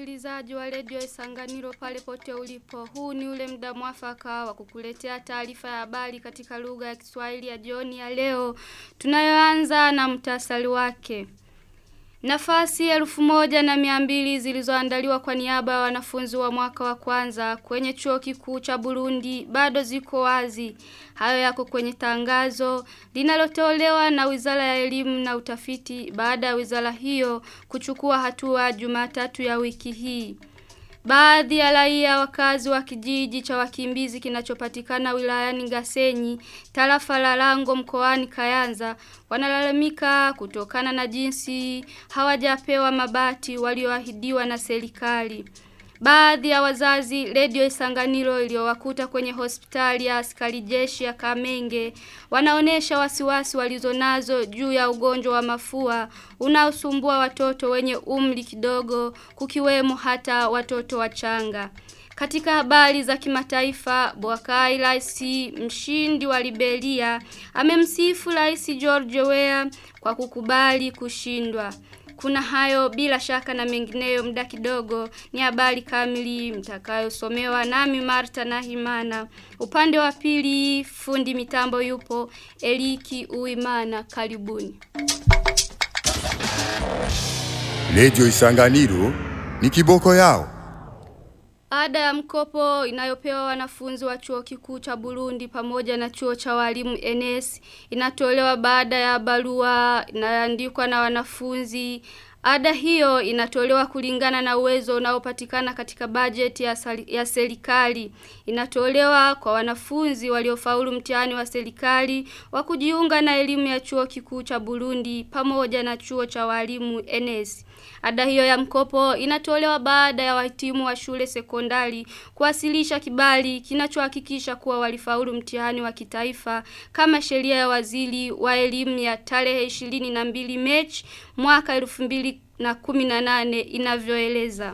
msikilizaji wa redio Isanganiro pale pote ulipo. Huu ni ule muda mwafaka wa kukuletea taarifa ya habari katika lugha ya Kiswahili ya jioni ya leo. Tunayoanza na mtasari wake. Nafasi elfu moja na mia mbili zilizoandaliwa kwa niaba ya wanafunzi wa mwaka wa kwanza kwenye chuo kikuu cha Burundi bado ziko wazi. Hayo yako kwenye tangazo linalotolewa na Wizara ya Elimu na Utafiti baada ya wizara hiyo kuchukua hatua Jumatatu ya wiki hii. Baadhi ya raia wakazi wa kijiji cha wakimbizi kinachopatikana wilayani Gasenyi, tarafa la Lango mkoani Kayanza, wanalalamika kutokana na jinsi hawajapewa mabati walioahidiwa na serikali. Baadhi ya wazazi Radio Isanganiro iliyowakuta kwenye hospitali ya askari jeshi ya Kamenge wanaonesha wasiwasi walizonazo juu ya ugonjwa wa mafua unaosumbua watoto wenye umri kidogo kukiwemo hata watoto wachanga. Katika habari za kimataifa, Bwakai Rais mshindi wa Liberia amemsifu Rais George Weah kwa kukubali kushindwa. Kuna hayo bila shaka na mengineyo muda kidogo ni habari kamili mtakayosomewa nami Marta na Himana. Upande wa pili fundi mitambo yupo Eliki Uimana karibuni. Redio Isanganiro ni kiboko yao. Ada ya mkopo inayopewa wanafunzi wa chuo kikuu cha Burundi pamoja na chuo cha walimu NS inatolewa baada ya barua inayoandikwa na wanafunzi Ada hiyo inatolewa kulingana na uwezo unaopatikana katika bajeti ya, ya serikali. Inatolewa kwa wanafunzi waliofaulu mtihani wa serikali wa kujiunga na elimu ya chuo kikuu cha Burundi pamoja na chuo cha walimu NS. Ada hiyo ya mkopo inatolewa baada ya wahitimu wa shule sekondari kuwasilisha kibali kinachohakikisha kuwa walifaulu mtihani wa kitaifa kama sheria ya waziri wa elimu ya tarehe 22 Machi mwaka 2018 inavyoeleza.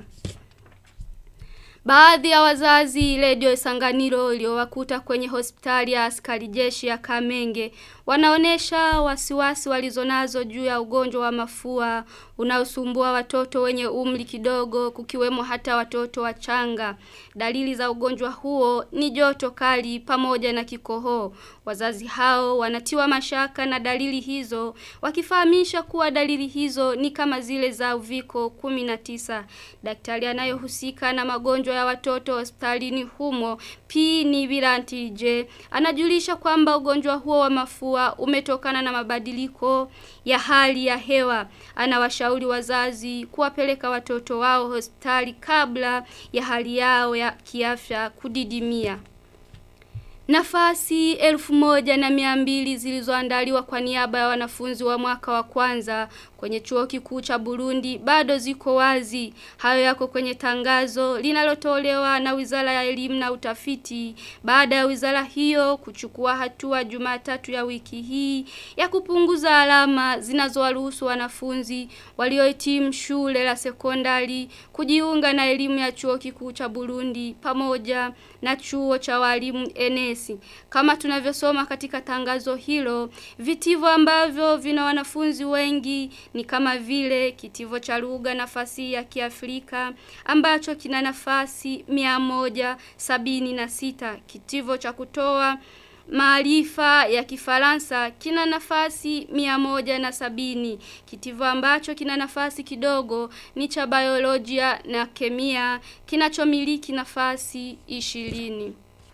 Baadhi ya wazazi Radio Isanganiro iliyowakuta kwenye hospitali ya askari jeshi ya Kamenge wanaonesha wasiwasi walizonazo juu ya ugonjwa wa mafua unaosumbua watoto wenye umri kidogo kukiwemo hata watoto wachanga. Dalili za ugonjwa huo ni joto kali pamoja na kikohoo. Wazazi hao wanatiwa mashaka na dalili hizo wakifahamisha kuwa dalili hizo ni kama zile za uviko 19. Daktari anayehusika na magonjwa ya watoto hospitalini humo P ni Virantije anajulisha kwamba ugonjwa huo wa mafua umetokana na mabadiliko ya hali ya hewa. Anawashauri wazazi kuwapeleka watoto wao hospitali kabla ya hali yao ya kiafya kudidimia. Nafasi elfu moja na mia mbili zilizoandaliwa kwa niaba ya wanafunzi wa mwaka wa kwanza kwenye chuo kikuu cha Burundi bado ziko wazi. Hayo yako kwenye tangazo linalotolewa na Wizara ya Elimu na Utafiti baada ya wizara hiyo kuchukua hatua Jumatatu ya wiki hii ya kupunguza alama zinazowaruhusu wanafunzi waliohitimu shule la sekondari kujiunga na elimu ya chuo kikuu cha Burundi pamoja na chuo cha walimu NS. Kama tunavyosoma katika tangazo hilo, vitivo ambavyo vina wanafunzi wengi ni kama vile kitivo cha lugha nafasi ya Kiafrika ambacho kina nafasi mia moja sabini na sita kitivo cha kutoa maarifa ya kifaransa kina nafasi mia moja na sabini. Kitivo ambacho kina nafasi kidogo ni cha biolojia na kemia kinachomiliki nafasi ishirini.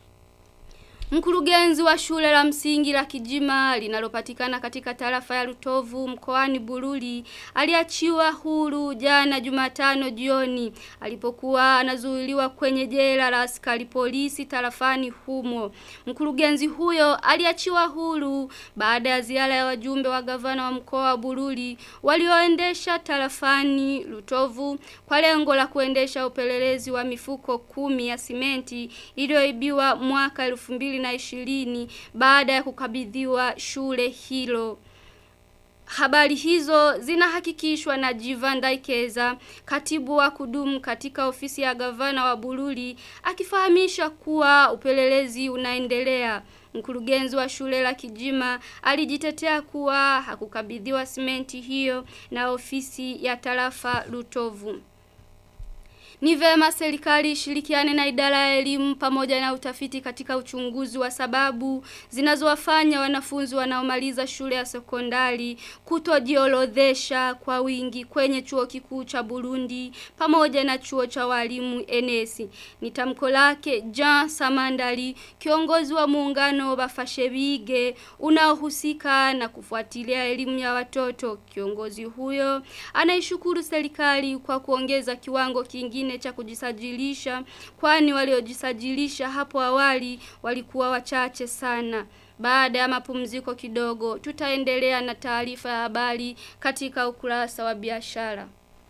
Mkurugenzi wa shule la msingi la Kijima linalopatikana katika tarafa ya Rutovu mkoani Bururi aliachiwa huru jana Jumatano jioni alipokuwa anazuiliwa kwenye jela la askari polisi tarafani humo. Mkurugenzi huyo aliachiwa huru baada ya ziara ya wajumbe wa gavana wa mkoa wa Bururi walioendesha tarafani Rutovu kwa lengo la kuendesha upelelezi wa mifuko kumi ya simenti iliyoibiwa mwaka 2000 na ishirini baada ya kukabidhiwa shule hilo. Habari hizo zinahakikishwa na Jivan Daikeza, katibu wa kudumu katika ofisi ya gavana wa Bururi, akifahamisha kuwa upelelezi unaendelea. Mkurugenzi wa shule la Kijima alijitetea kuwa hakukabidhiwa simenti hiyo na ofisi ya tarafa Lutovu. Ni vema serikali ishirikiane na idara ya elimu pamoja na utafiti katika uchunguzi wa sababu zinazowafanya wanafunzi wanaomaliza shule ya sekondari kutojiorodhesha kwa wingi kwenye chuo kikuu cha Burundi pamoja na chuo cha walimu Enesi. Ni tamko lake Jean Samandari, kiongozi wa muungano Bafashebige unaohusika na kufuatilia elimu ya watoto. Kiongozi huyo anaishukuru serikali kwa kuongeza kiwango kingine cha kujisajilisha kwani waliojisajilisha hapo awali walikuwa wachache sana. Baada ya mapumziko kidogo, tutaendelea na taarifa ya habari katika ukurasa wa biashara.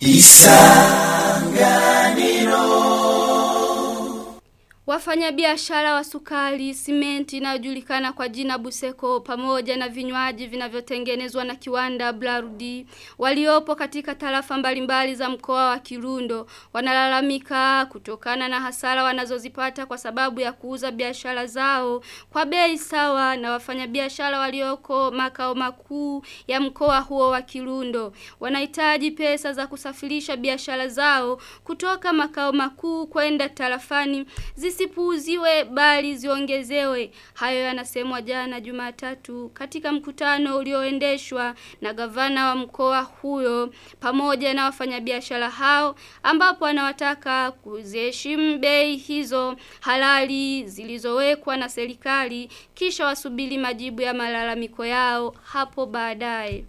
Wafanyabiashara wa sukari, simenti inayojulikana kwa jina Buseko pamoja na vinywaji vinavyotengenezwa na kiwanda Blarudi waliopo katika tarafa mbalimbali za mkoa wa Kirundo wanalalamika kutokana na hasara wanazozipata kwa sababu ya kuuza biashara zao kwa bei sawa na wafanyabiashara walioko makao makuu ya mkoa huo wa Kirundo wanahitaji pesa za kusafirisha biashara zao kutoka makao makuu kwenda tarafani zisipuuziwe bali ziongezewe. Hayo yanasemwa jana Jumatatu katika mkutano ulioendeshwa na gavana wa mkoa huyo pamoja na wafanyabiashara hao ambapo anawataka kuziheshimu bei hizo halali zilizowekwa na serikali kisha wasubiri majibu ya malalamiko yao hapo baadaye.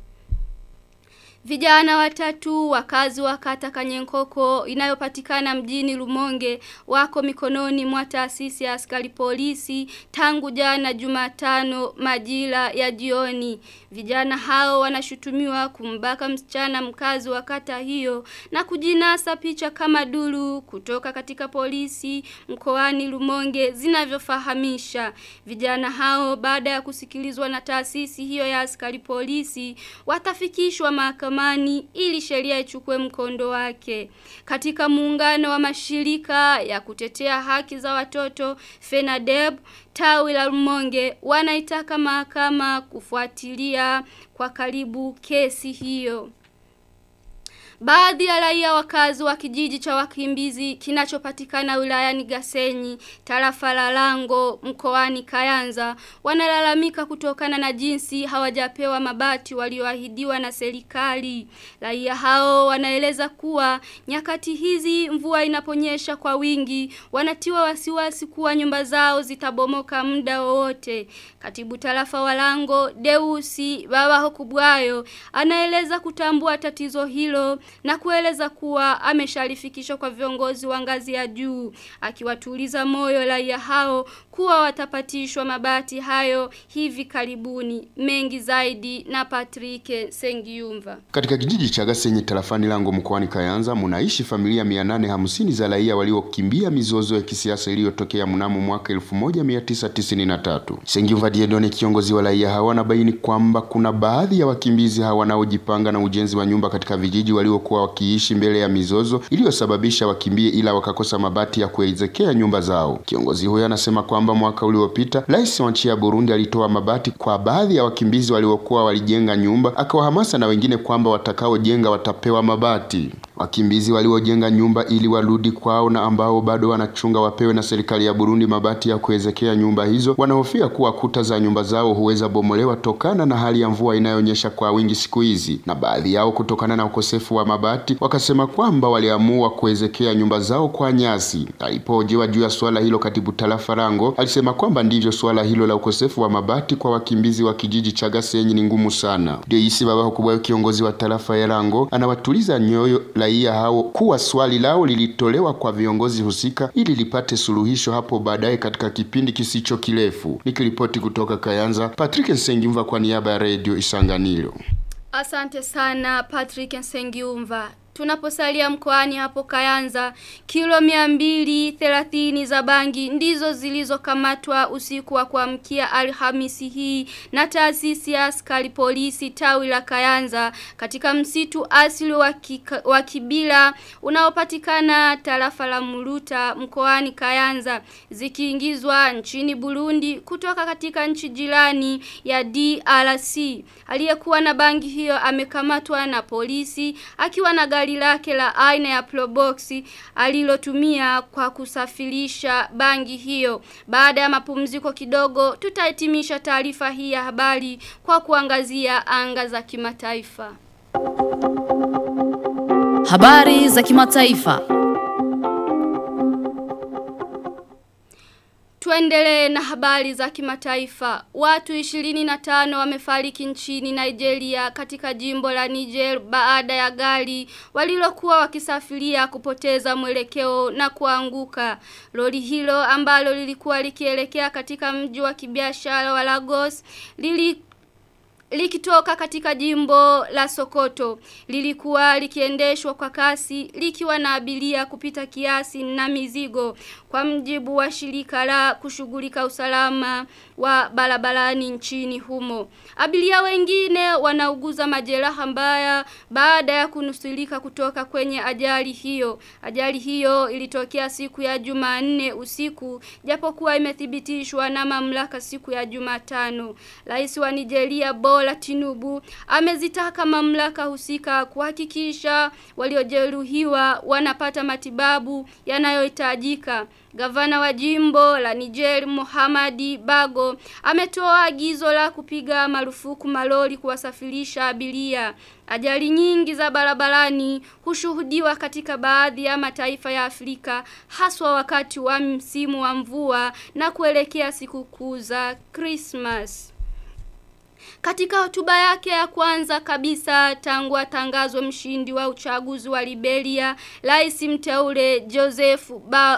Vijana watatu wakazi wa kata Kanyenkoko inayopatikana mjini Lumonge wako mikononi mwa taasisi ya askari polisi tangu jana Jumatano majira ya jioni. Vijana hao wanashutumiwa kumbaka msichana mkazi wa kata hiyo na kujinasa picha kama dulu kutoka katika polisi mkoani Lumonge zinavyofahamisha. Vijana hao baada ya kusikilizwa na taasisi hiyo ya askari polisi watafikishwa mahakamani mahakamani ili sheria ichukue mkondo wake. Katika muungano wa mashirika ya kutetea haki za watoto FENADEB tawi la Rumonge wanaitaka mahakama kufuatilia kwa karibu kesi hiyo. Baadhi ya raia wakazi wa kijiji cha wakimbizi kinachopatikana wilayani Gasenyi, tarafa la Lango, mkoani Kayanza, wanalalamika kutokana na jinsi hawajapewa mabati walioahidiwa na serikali. Raia hao wanaeleza kuwa nyakati hizi mvua inaponyesha kwa wingi, wanatiwa wasiwasi kuwa nyumba zao zitabomoka muda wowote. Katibu tarafa wa Lango, Deusi Baba Hokubwayo, anaeleza kutambua tatizo hilo na kueleza kuwa ameshalifikishwa kwa viongozi wa ngazi ya juu akiwatuliza moyo raia hao kuwa watapatishwa mabati hayo hivi karibuni mengi zaidi na Patrick Sengiumva Katika kijiji cha Gasenyi tarafani Lango mkoani Kayanza munaishi familia 850 za raia waliokimbia mizozo ya kisiasa iliyotokea mnamo mwaka 1993. Sengiumva Diedone kiongozi wa raia hawa anabaini kwamba kuna baadhi ya wakimbizi hawa wanaojipanga na ujenzi wa nyumba katika vijiji waliokuwa wakiishi mbele ya mizozo iliyosababisha wakimbie ila wakakosa mabati ya kuezekea nyumba zao. Kiongozi huyo anasema kwamba mwaka uliopita rais wa nchi ya Burundi alitoa mabati kwa baadhi ya wakimbizi waliokuwa walijenga nyumba, akawahamasa na wengine kwamba watakaojenga watapewa mabati. Wakimbizi waliojenga nyumba ili warudi kwao na ambao bado wanachunga wapewe na serikali ya Burundi mabati ya kuwezekea nyumba hizo, wanahofia kuwa kuta za nyumba zao huweza bomolewa tokana na hali ya mvua inayonyesha kwa wingi siku hizi, na baadhi yao kutokana na ukosefu wa mabati wakasema kwamba waliamua kuwezekea nyumba zao kwa nyasi. Alipohojiwa juu ya swala hilo, katibu tarafa Rango alisema kwamba ndivyo swala hilo la ukosefu wa mabati kwa wakimbizi wa kijiji cha Gasenyi ni ngumu sana. Deisi Baba Hukubwayo, kiongozi wa tarafa ya Rango, anawatuliza nyoyo raia hao kuwa swali lao lilitolewa kwa viongozi husika ili lipate suluhisho hapo baadaye katika kipindi kisicho kirefu. Nikiripoti kutoka Kayanza, Patrick Nsengimva kwa niaba ya Radio Isanganiro. Asante sana Patrick Nsengiumva. Tunaposalia mkoani hapo Kayanza, kilo miambili thelathini za bangi ndizo zilizokamatwa usiku wa kuamkia Alhamisi hii na taasisi ya askari polisi tawi la Kayanza katika msitu asili wa, kika, wa Kibila unaopatikana tarafa la Muruta mkoani Kayanza zikiingizwa nchini Burundi kutoka katika nchi jirani ya DRC. Aliyekuwa na bangi hiyo amekamatwa na polisi akiwa na gari gari lake la aina ya Probox alilotumia kwa kusafirisha bangi hiyo. Baada ya mapumziko kidogo tutahitimisha taarifa hii ya habari kwa kuangazia anga za kimataifa. Habari za kimataifa. Tuendelee na habari za kimataifa. Watu 25 wamefariki nchini Nigeria katika jimbo la Niger baada ya gari walilokuwa wakisafiria kupoteza mwelekeo na kuanguka. Lori hilo ambalo lilikuwa likielekea katika mji wa kibiashara wa Lagos lili likitoka katika jimbo la Sokoto lilikuwa likiendeshwa kwa kasi likiwa na abiria kupita kiasi na mizigo kwa mjibu wa shirika la kushughulika usalama wa barabarani nchini humo. Abiria wengine wanauguza majeraha mbaya baada ya kunusurika kutoka kwenye ajali hiyo. Ajali hiyo ilitokea siku ya Jumanne usiku japokuwa imethibitishwa na mamlaka siku ya Jumatano. Rais wa Nigeria Bola Tinubu amezitaka mamlaka husika kuhakikisha waliojeruhiwa wanapata matibabu yanayohitajika. Gavana wa jimbo la Niger Muhammadi Bago ametoa agizo la kupiga marufuku malori kuwasafirisha abiria. Ajali nyingi za barabarani hushuhudiwa katika baadhi ya mataifa ya Afrika haswa wakati wa msimu wa mvua na kuelekea sikukuu za Christmas. Katika hotuba yake ya kwanza kabisa tangu atangazwe mshindi wa uchaguzi wa Liberia, Rais mteule Joseph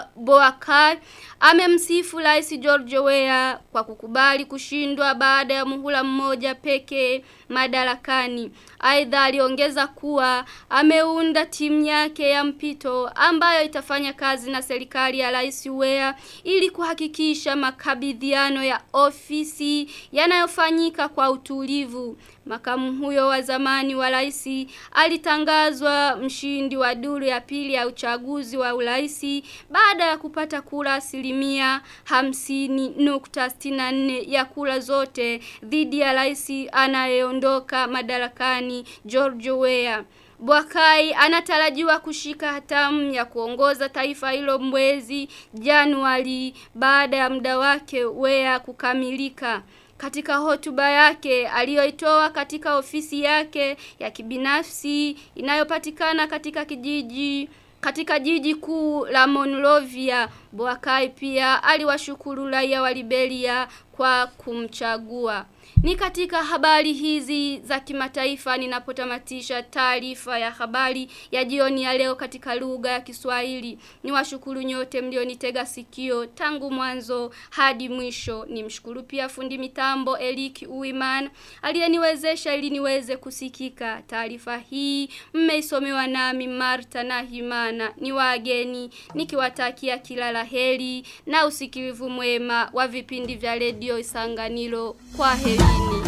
Boakai amemsifu Rais George Weah kwa kukubali kushindwa baada ya muhula mmoja pekee madarakani. Aidha aliongeza kuwa ameunda timu yake ya mpito ambayo itafanya kazi na serikali ya Rais Weah ili kuhakikisha makabidhiano ya ofisi yanayofanyika kwa utulivu. Makamu huyo wa zamani wa rais alitangazwa mshindi wa duru ya pili ya uchaguzi wa uraisi baada ya kupata kura asilimia hamsini nukta sitini na nne ya kura zote dhidi ya rais anayeondoka madarakani George Weah. Bwakai anatarajiwa kushika hatamu ya kuongoza taifa hilo mwezi Januari baada ya muda wake Weah kukamilika. Katika hotuba yake aliyoitoa katika ofisi yake ya kibinafsi inayopatikana katika kijiji katika jiji kuu la Monrovia, Boakai pia aliwashukuru raia wa Liberia kwa kumchagua. Ni katika habari hizi za kimataifa ninapotamatisha taarifa ya habari ya jioni ya leo katika lugha ya Kiswahili. Niwashukuru nyote mlionitega sikio tangu mwanzo hadi mwisho. Nimshukuru pia fundi mitambo Eliki Uiman aliyeniwezesha ili niweze kusikika. Taarifa hii mmeisomewa nami Marta na Himana. Ni wageni nikiwatakia kila laheri na usikilivu mwema wa vipindi vya redio Isanganiro. Kwa herini.